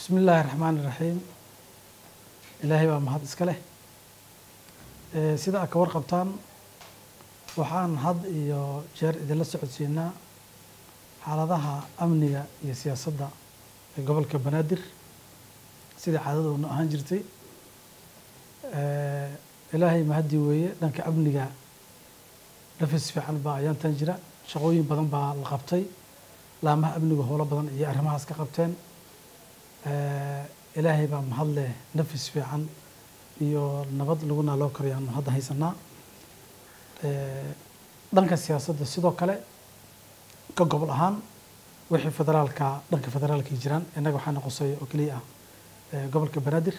bismi illaahi raxmaan iraxiim ilaahay baa mahad iska leh sida aad ka warqabtaan waxaan had iyo jeer idinla socodsiinaa xaaladaha amniga iyo siyaasadda ee gobolka banaadir sidai caadadoodna ahaan jirtay ilaahay mahadii weeye dhanka amniga nafis fiican baa ayaantan jira shaqooyin badan baa la qabtay laamaha amniga howlo badan iyo arrimahaas ka qabteen ilaahay baa mahad leh nafis fiican iyo nabad laguna loo karayaanu hadda haysanaa dhanka siyaasadda sidoo kale ka gobol ahaan wixii federaalka dhanka federaalkay jiraan innaga waxaa noqosay oo keliya ah gobolka banaadir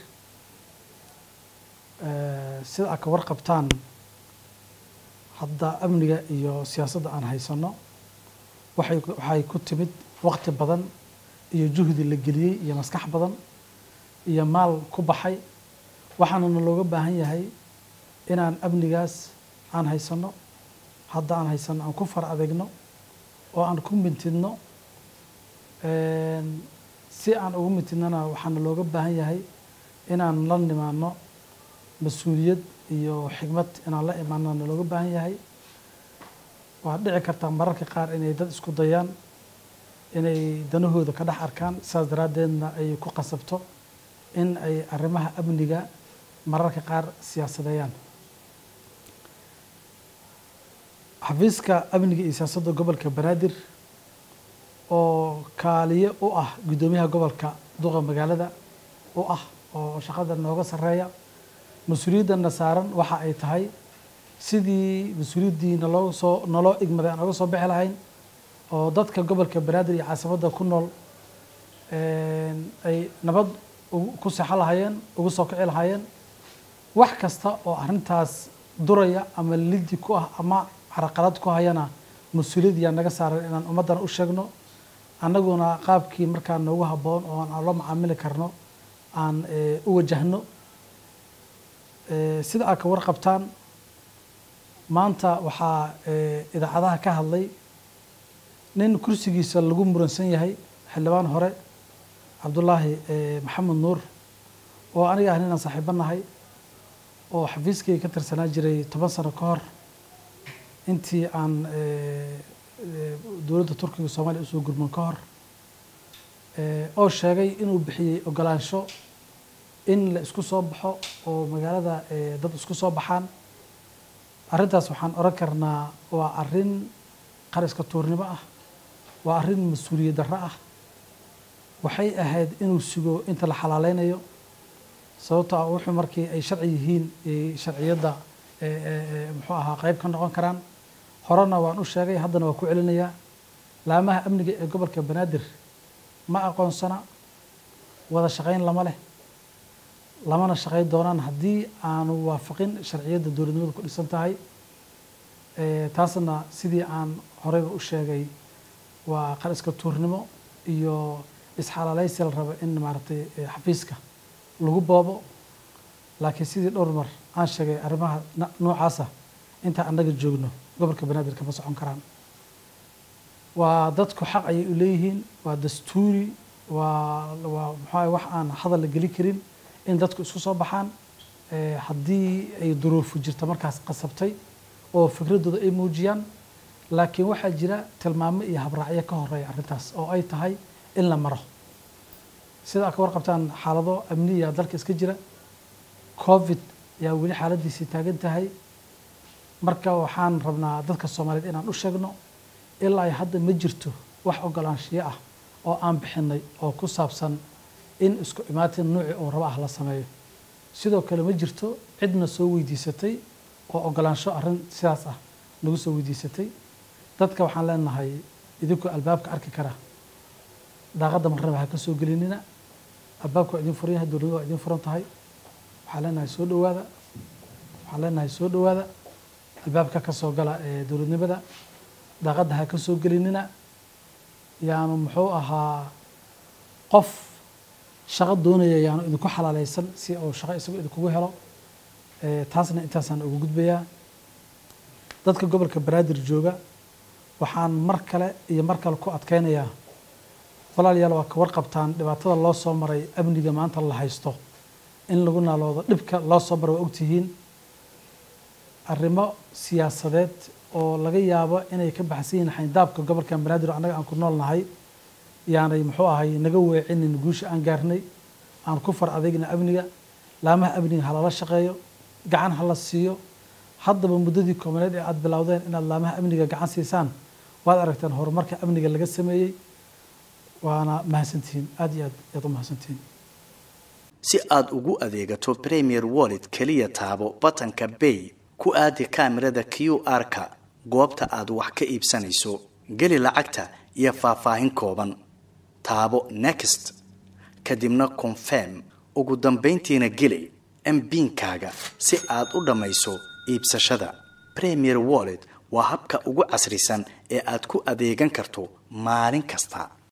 sida aad ka warqabtaan hadda amniga iyo siyaasadda aan haysano waxay waxay ku timid waqti badan iyo juhdi la geliyey iyo maskax badan iyo maal ku baxay waxaanana looga baahan yahay inaan amnigaas aan haysano hadda aan haysano aan ku far adeegno oo aan ku mintidno si aan ugu mintidnona waxaana looga baahan yahay inaan la nimaano mas-uuliyad iyo xigmad inaan la imaanona looga baahan yahay waa dhici kartaa mararka qaar inay dad isku dayaan inay danahooda ka dhex arkaan saas daraaddeedna ay ku qasabto in ay arrimaha amniga mararka qaar siyaasadeeyaan xafiiska amniga iyo siyaasadda gobolka banaadir oo kaaliye u ah guddoomiyaha gobolka duqa magaalada u ah oo shaqada nooga sarreeya mas-uuliyadana saaran waxa ay tahay sidii mas-uuliyaddii naloo soo naloo igmaday aan oga soo bixi lahayn oo dadka gobolka banaadir iyo caasimadda ku nool ay nabad ku sexo lahaayeen ugu soo kici lahaayeen wax kasta oo arrintaas duraya ama lidi ku ah ama caraqalad ku hayana mas-uuliyad yaa naga saaran inaan ummaddana u sheegno annaguna qaabkii markaa noogu habboon oo aan la macaamili karno aan u wajahno sida aad ka warqabtaan maanta waxaa idaacadaha ka hadlay nin kursigiisa lagu muransan yahay xildhibaan hore cabdullaahi maxamed nuur oo aniga ah ninaan saaxiibo nahay oo xafiiskayga ka tirsanaa jiray toban sano ka hor intii aan dowladda turkiga soomaaliya usoo gurman ka hor oo sheegay inuu bixiyey ogolaansho in la isku soo baxo oo magaalada dad isku soo baxaan arrintaas waxaan oran karnaa waa arrin qariska tuurnimo ah waa arrin mas-uuliyad darro ah waxay ahayd inuu sugo inta la xalaaleynayo sababto ah wuxuu markii ay sharci yihiin sharciyadda muxuu ahaa qeyb ka noqon karaan horena waan u sheegay haddana waa ku celinayaa laamaha amniga ee gobolka banaadir ma aqoonsana wada shaqayn lama leh lamana shaqayn doonaan haddii aanu waafaqin sharciyadda dowladnimadu ku dhisan tahay taasna sidii aan horeyba u sheegay waa qariska tuurnimo iyo isxalaaleysi la rabo in maaragtay xafiiska lagu boobo laakiin sidii dhowr mar aan sheegay arrimaha noocaasa intaa annaga joogno gobolka banaadir kama socon karaan waa dadku xaq ayay u leeyihiin waa dastuuri waa waa maxaa wax aan hadal la geli karin in dadku isku soo baxaan haddii ay duruufu jirta markaas qasabtay oo fikraddooda ay muujiyaan laakiin waxaa jira tilmaamo iyo habraacyo ka horeeya arrintaas oo ay tahay in la maro sida aad ka warqabtaan xaalado amniya dalka iska jira covid ayaa weli xaaladiisii taagan tahay marka waxaan rabnaa dadka soomaaliyeed inaan u sheegno ilaa ay hadda ma jirto wax ogolaanshiyo ah oo aan bixinay oo ku saabsan in isku imaatin nuuci oo rabo ah la sameeyo sidoo kale ma jirto cidna soo weydiisatay oo ogolaansho arrin sidaas ah nagu soo weydiisatay dadka waxaan leenahay idinkoo albaabka arki kara daaqadda marnaba ha ka soo gelinina albaabka waa idin furan yahay dowladda waa idin furan tahay waxaan leenahay soo dhowaada waxaan leenahay soo dhowaada albaabka ka soo gala ee dowladnimada daaqadda ha ka soo gelinina yaanu muxuu ahaa qof shaqo doonaya yaanu idinku xalaaleysan si uu shaqo isagu idinkugu helo taasna intaasaan ugu gudbayaa dadka gobolka banaadir jooga waxaan mar kale iyo mar kale ku adkeynayaa walaalayaal waa ka warqabtaan dhibaatada loo soo maray amniga maanta la haysto in lagu naaloodo dhibka loo soo maray waa ogtihiin arrimo siyaasadeed oo laga yaabo inay ka baxsan yihiin xayndaabka gobolka banaadir annaga aan ku nool nahay yaanay muxuu ahay naga weecinin guusha aan gaarnay aan ku far adeegna amniga laamaha amniga ha lala shaqeeyo gacan ha la siiyo haddaba muddadii koobaneed ee aada bilowdeen inaad laamaha amniga gacan siisaan waad aragteen horumarka amniga laga sameeyey waana mahadsantihiin aada iyo aad ayaad u mahadsantihiin si aad ugu adeegato premier wallet keliya taabo batanka bay ku aadi kaamirada q r-ka goobta aad wax ka iibsanayso geli lacagta iyo faahfaahin kooban taabo next kadibna confirm ugu dambayntiina geli mbiinkaaga si aad u dhammayso iibsashada premier wallet waa habka ugu casrisan ee aad ku adeegan karto maalin kasta